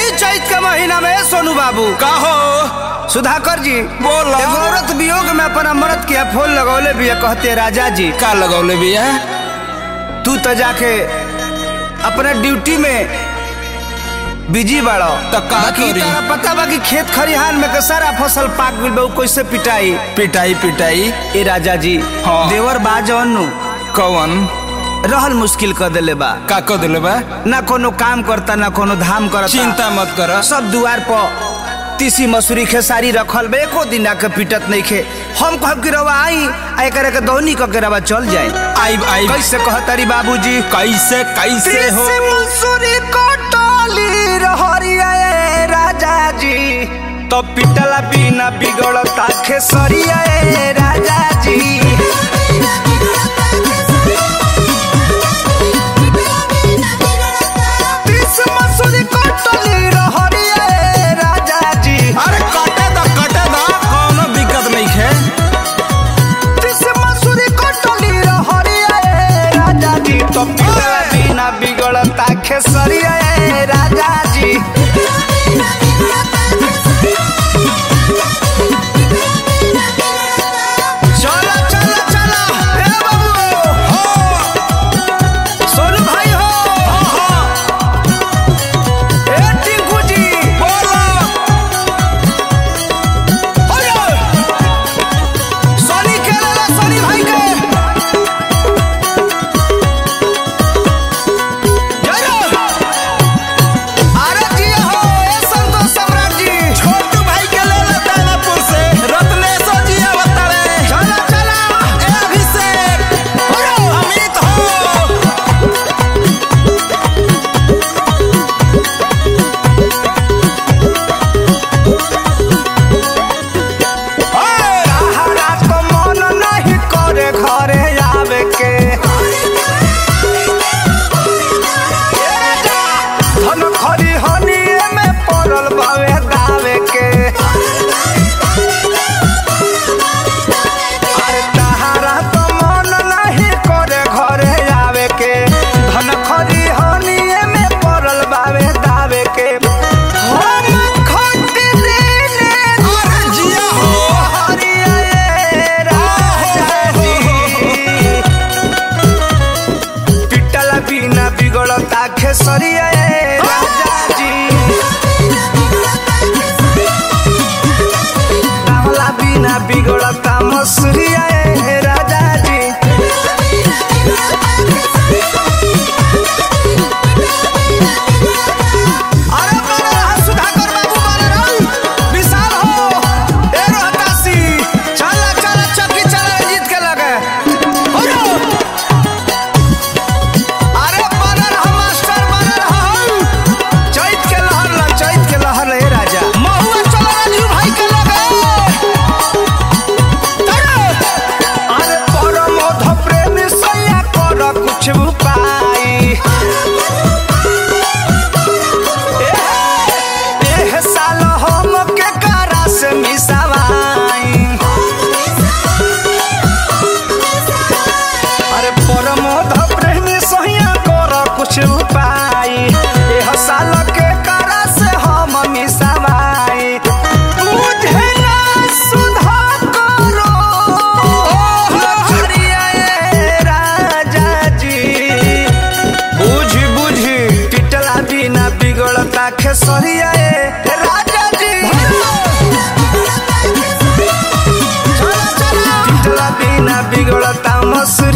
यही चैत के महीना में सोनू बाबू का हो सुधाकर जी बोला। एगो औरत वियोग में अपन अमृत के फूल लगौले भी कहते राजा जी का लगौले बिया तू तो जाके अपना ड्यूटी में बिजी बाड़ो तो का बाकी करी? तारा पता बा कि खेत खरिहान में के सारा फसल पाक गइल बा उ कैसे पिटाई पिटाई पिटाई ए राजा जी हाँ। देवर बा जवनु कौन रहल मुश्किल कर देले बा का को दिले बा ना कोनो काम करता ना कोनो धाम करता चिंता मत कर सब दुआर पर तीसी मसूरी खेसारी रखल बा एको दिन आके पिटत नहीं खे हम कहब कि रवा आई आ एकरे के दौनी क के रवा चल जाए आई आई कैसे कहतारी बाबूजी कैसे कैसे हो तीसी मसूरी कटली रहरिया ए राजा जी तो पिटला बिना बिगड़ता खेसरिया ए राजा जी तीसी मसूरी कटली रहरिया ए राजा जी अरे कटे दा कटे दा कोनो दिक्कत नहीं है तीसी मसूरी कटली रहरिया ए राजा जी तो पिटला बिना बिगड़ता खेसरिया ए राजा जी चला चला चला ए बाबू सोनू भाई हो ए टिंकू जी बोलो ओयो सोनी के लाला सोनी भाई के जय हो अरे जी हो ए संतोष सम्राट जी छोटू भाई के ले ला दानापुर से रत्नेश्वर जी अवतारे चला चला ए अभिषेक ओयो अमित हो हरा को मन नहीं करे घरे आवे के धन खरी हनिए में पड़ल बावे दावे के अरे तहारा तो मन नहीं करे घरे आवे के धन खरी हनिए में पड़ल बावे दावे के हम खट देने अरे जिया हो हरिया ए राजा जी पिटला बिना बिगड़ता खेसरिया ए राजा जी रावला बिना बिगड़ता मसूरिया ए राजा जी अरे बड़ा रहा सुधाकर बाबू बड़ा रहा विशाल हो ए रोहतासी चला चला चक्की चला जीत के लगे हो रो। अरे बड़ा रहा मास्टर बड़ा रहा हो चैत के लहर ला चैत के लहर ले राजा महुआ चला राजू भाई के लगे तड़ो। अरे परम मध प्रेमी सैया कर कुछ उपाय एह साल हम के करा से मिसावाई अरे परमोध प्रेमी सहिया कर कुछ उपाय एह साल के करा से हम मिसावाई मुझे ना सुधा करो हरिया ए राजा जी बुझी बुझी पिटला बिना बिगड़ता खेसरिया ए राजा जी चला चला पिटला बिना बिगड़ता मसूरिया